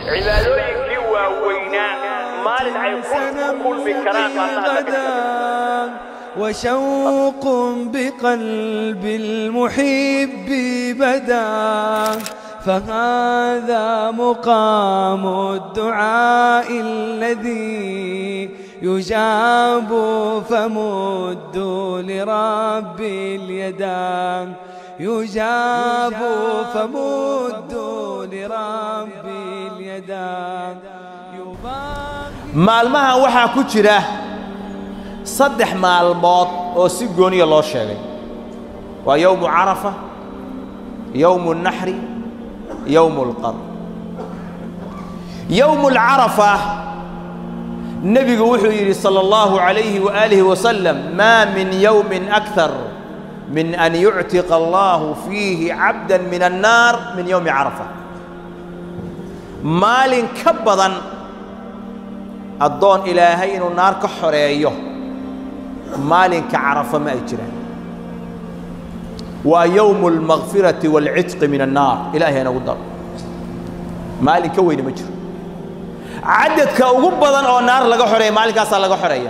cibaadooyinkii waaweynaa maalin ay ku kulmi karaan maalmaha ka وشوق بقلب المحب بدا فهذا مقام الدعاء الذي يجاب فمدوا لرب اليدان يجاب فمدوا لرب اليدان maalmahan waxaa ku jira saddex maalmood oo si gooniya loo sheegay waa yowmu carafa yowmu naxri yowmu lqar yowmu lcarafa nebigu wuxuu yidhi sala allahu calayhi waaalihi wasalam maa min yowmin akthar min an yuctiqa allahu fiihi cabda min annaar min yowmi carafa maalin ka badan addoon ilaahay inuu naar ka xoreeyo maalinka carafa ma ay jiraan waa yowmu almakfirati waalcitqi min annaar ilaahay inagu daro maalin ka weyne ma jiro cadadka ugu badan oo naar laga xoreeya maalinkaasaa laga xoreeya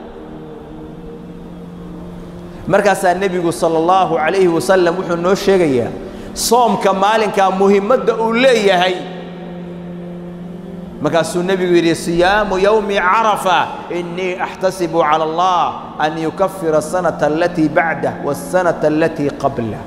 markaasaa nebigu sala allahu calayhi wasalam wuxuu noo sheegayaa soomka maalinkaa muhimmadda uu leeyahay markaasuu nebigu yidhi siyaamu yowmi carafa innii axtasibu cala allah an yukafira asanata alatii bacdah waasanata alatii qablah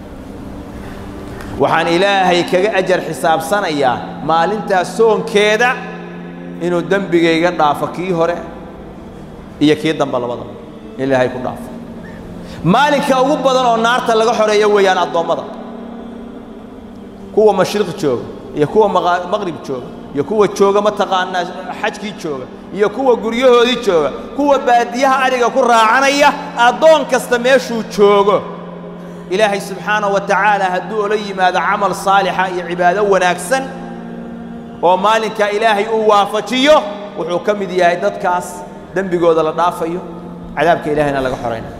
waxaan ilaahay kaga ajar xisaabsanayaa maalintaas soonkeeda inuu dembigayga dhaafo kii hore iyo kii dambe labadaba ilaahay ku dhaafo maalinka ugu badan oo naarta laga xoreeyo weeyaan addoommada kuwa mashriq jooga iyo kuwa maqrib jooga iyo kuwa jooga mataqaanaa xajkii jooga iyo kuwa guryahoodii jooga kuwa baadiyaha adhiga ku raacanaya addoon kasta meeshuu joogo ilaahay subxaanahu wa tacaala hadduu ola yimaado camal saalixa iyo cibaado wanaagsan oo maalinkaa ilaahay uu waafajiyo wuxuu ka mid yahay dadkaas dembigooda la dhaafayo cadaabka ilaahayna laga xoraynayo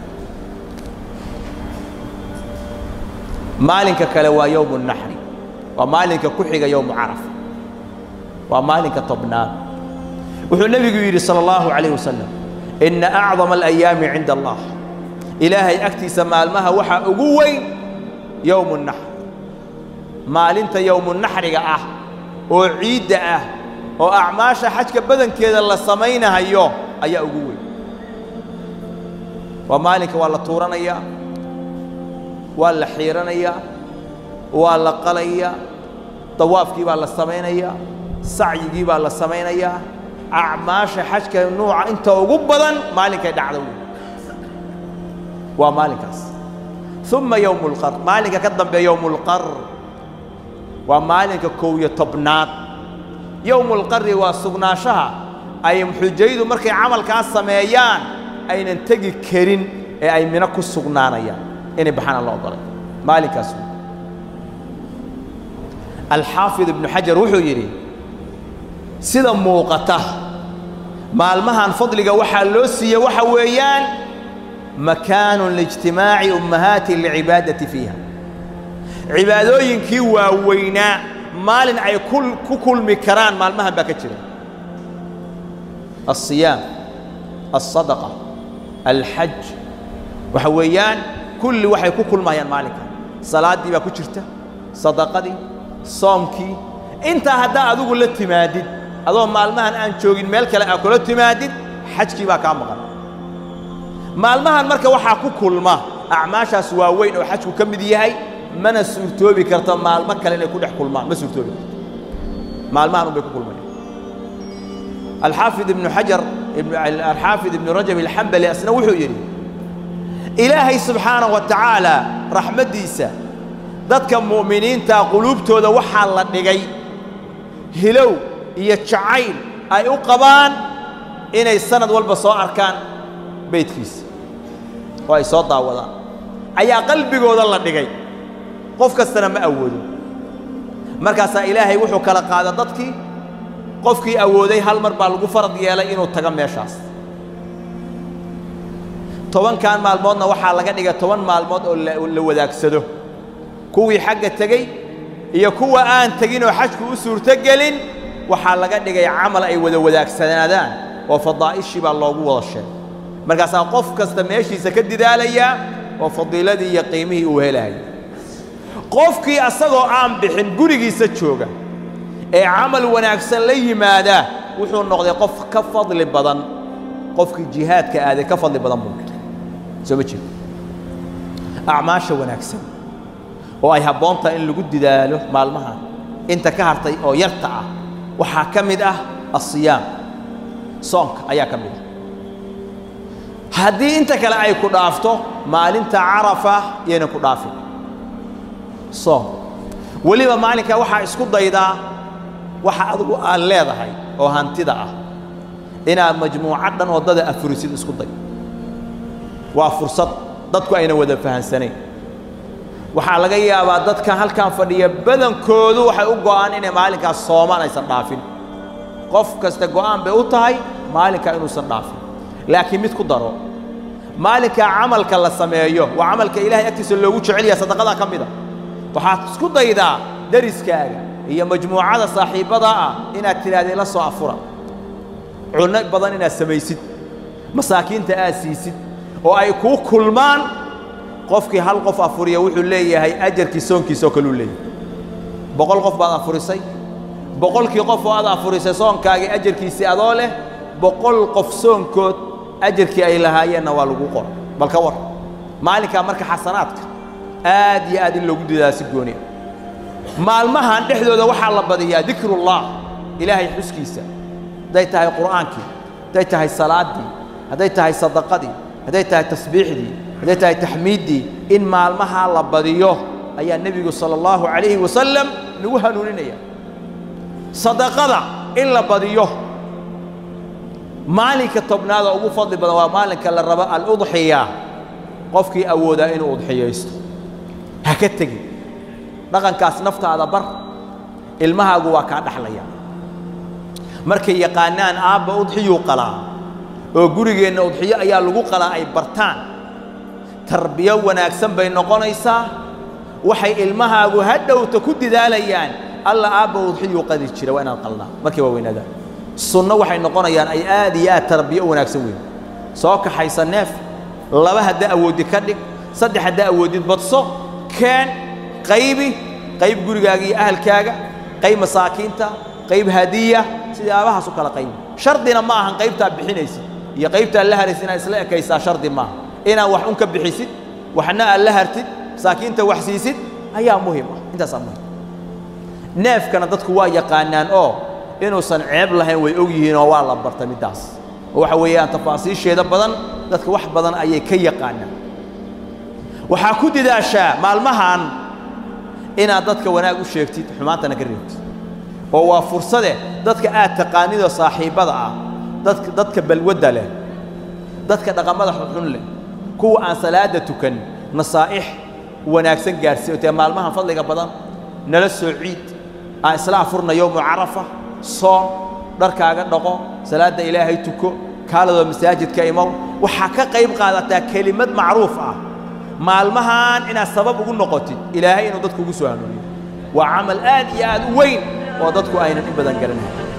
maalinka kale waa yowmu naxri waa maalinka ku xiga yowmu carafa waa maalinka tobnaad wuxuu nebigu yidhi salى اllahu عalayه wasalam ina acdama alayaami cinda allah ilaahay agtiisa maalmaha waxaa ugu weyn yowmu naxr maalinta yowmu naxriga ah oo ciidda ah oo acmaasha xajka badankeeda la samaynahayo ayaa ugu weyn waa maalinka waa la tuuranayaa waa la xiiranayaa waa la qalayaa dawaafkii baa la samaynayaa sacyigii baa la samaynayaa acmaasha xajka nuuca inta ugu badan maalinkay dhacda wey waa maalinkaas uma yowmu lqar maalinka ka dambeeya yowmu lqar waa maalinka kow iyo tobnaad yowmu lqari waa sugnaanshaha ay xujaydu markay camalkaas sameeyaan aynan tegi karin ee ay mino ku sugnaanayaan inay baxaan aan la ogolay maalinkaas wey alxaafid ibnu xajar wuxuu yidhi sida muuqata maalmahan fadliga waxaa loo siiye waxa weeyaan makaanu liijtimaaci ummahaati licibaadati fiiha cibaadooyinkii waaweynaa maalin ay ku kulmi karaan maalmahan baa ka jira alsiyaam alsadaqa alxaj waxa weeyaan kulli waxay ku kulmayaan maalinka salaaddii baa ku jirta sadaqadii soomkii intaa haddaa adigu la timaadid adoo maalmahan aan joogin meel kale aa kula timaadid xajkii baa kaa maqan maalmahan marka waxaa ku kulma acmaashaas waaweyn oo xajku ka mid yahay mana suurtoobi karto maalmo kale inay ku dhex kulmaan ma suurtoobi karto maalmahan un bay ku kulmayaan alxaafid ibnu xajar alxaafid ibnu rajab alxambali asna wuxuu yidhi ilaahay subxaanahu wa tacaala raxmaddiisa dadka mu'miniinta quluubtooda waxaa la dhigay hilow iyo jacayl ay u qabaan inay sanad walba soo arkaan beydkiisa oo ay soo daawadaan ayaa qalbigooda la dhigay qof kastana ma awoodo markaasaa ilaahay wuxuu kala qaada dadkii qofkii awooday hal mar baa lagu farad yeelay inuu tago meeshaas tobankan maalmoodna waxaa laga dhigay toban maalmood oo la wadaagsado kuwii xagga tegey iyo kuwa aan tegin oo xajku u suurtogelin waxaa laga dhigay camal ay wada wadaagsanaadaan oo fadaa'ishii baa loogu wada sheegay markaasaa qof kasta meeshiisa ka didaalayaa oo fadiiladii iyo qiimihii uu helaya qofkii asagoo aan bixin gurigiisa jooga ee camal wanaagsan la yimaada wuxuu noqday qof ka fadli badan qofkii jihaadka aaday ka fadli badan buu noqday soo ma jeedo acmaasha wanaagsan oo ay habboon tahay in lagu didaalo maalmahan inta ka hartay oo yarta ah waxaa ka mid ah asiyaam soonka ayaa ka mid ah haddii inta kale ay ku dhaafto maalinta carafa yayna ku dhaafin soom weliba maalinkaa waxaa isku daydaa waxa adigu aad leedahay oo hantida ah inaad majmuucad dhan waddada afurisid isku day waa fursad dadku ayna wada fahansanayn waxaa laga yaabaa dadkan halkan fadhiya badankoodu waxay u go'aan inay maalinkaas soomaan aysan dhaafin qof kasta go'aan bay u tahay maalinkaa inuusan dhaafin laakiin mid ku daro maalinkaa camalka la sameeyo waa camalka ilaahay agtiisa loogu jecel yahay sadaqadaa ka mid a waxaad isku daydaa dariskaaga iyo majmuucada saaxiibbada ah inaad tidhahdeen la soo afura cunno badan inaad samaysid masaakiinta aad siisid oo ay kuu kulmaan qofkii hal qof afuriya wuxuu leeyahay ajarkii soonkiisa oo kaluu leeyahay boqol qof baad afurisay boqolkii qof oo aad afurisay soonkaagii ajarkiisii adoo leh boqol qof soonkood ajarkii ay lahaayeenna waa lagu qora bal ka war maalinkaa marka xasanaadka aad iyo aad in loogu didaa si gooni ah maalmahan dhexdooda waxaa la badiyaa dikrullah ilaahay xuskiisa hadday tahay qur'aankii hadday tahay salaaddii hadday tahay sadaqadii hadday tahay tasbiixdii hadday tahay taxmiiddii in maalmahaa la badiyo ayaa nebigu sala allahu calayhi wasalam nagu hanuuninaya sadaqada in la badiyo maalinka tobnaada ugu fadli badan waa maalinka la rabo aludxiya qofkii awoodaa inuu udxiyaysto ha ka tegin dhaqankaas naftaada bar ilmahaagu waa kaa dhaxlaya markay yaqaanaan aabba udxiyuu qalaa oo gurigeenna udxiyo ayaa lagu qalaa ay bartaan tarbiyo wanaagsan bay noqonaysaa waxay ilmahaagu hadhowta ku didaalayaan alla aabba udxiyuu qadi jira waa inaan qalnaa markay waa weynaadaan sunno waxay noqonayaan ay aad iyo aad tarbiyo wanaagsan weyn soo kaxaysa neef laba hadda awoodid ka dhig saddex hadda awoodid badso keen qaybi qayb gurigaaga iyo ahalkaaga qayb masaakiinta qayb hadiya sidaabahaas u kala qaybi shardina ma ahan qaybtaa bixinaysid iyo qaybtaa la haraysid inaad isla ekaysaa shardi maaha inaad wax un ka bixisid waxna aad la hartid masaakiinta wax siisid ayaa muhim ah intaasaa muhim neefkana dadku waa yaqaanaan oo inuusan ceeb lahayn way og yihiin oo waa la barta middaas oo waxa weeyaan tafaasiisheeda badan dadka wax badan ayay ka yaqaanaan waxaa ku didaashaa maalmahan inaad dadka wanaag u sheegtid xumaantana ka reebtid oo waa fursade dadka aad taqaanidoo saaxiibbada ah dadka dadka balwadda leh dadka dhaqamada xunxun leh kuwa aan salaada tukan nasaa'ix wanaagsan gaarsiin oo tee maalmahan fadliga badan nala soo ciid aan isla afurna yowmu carafa soom dharkaaga dhaqo salaadda ilaahay tuko kaaladoo masaajidka imow waxaa ka qayb qaadataa kelimad macruuf ah maalmahan inaad sabab ugu noqotid ilaahay inuu dadku ugu soo hanuuniyo waa camal aad iyo aad u weyn oo dadku aynan in badan garanayn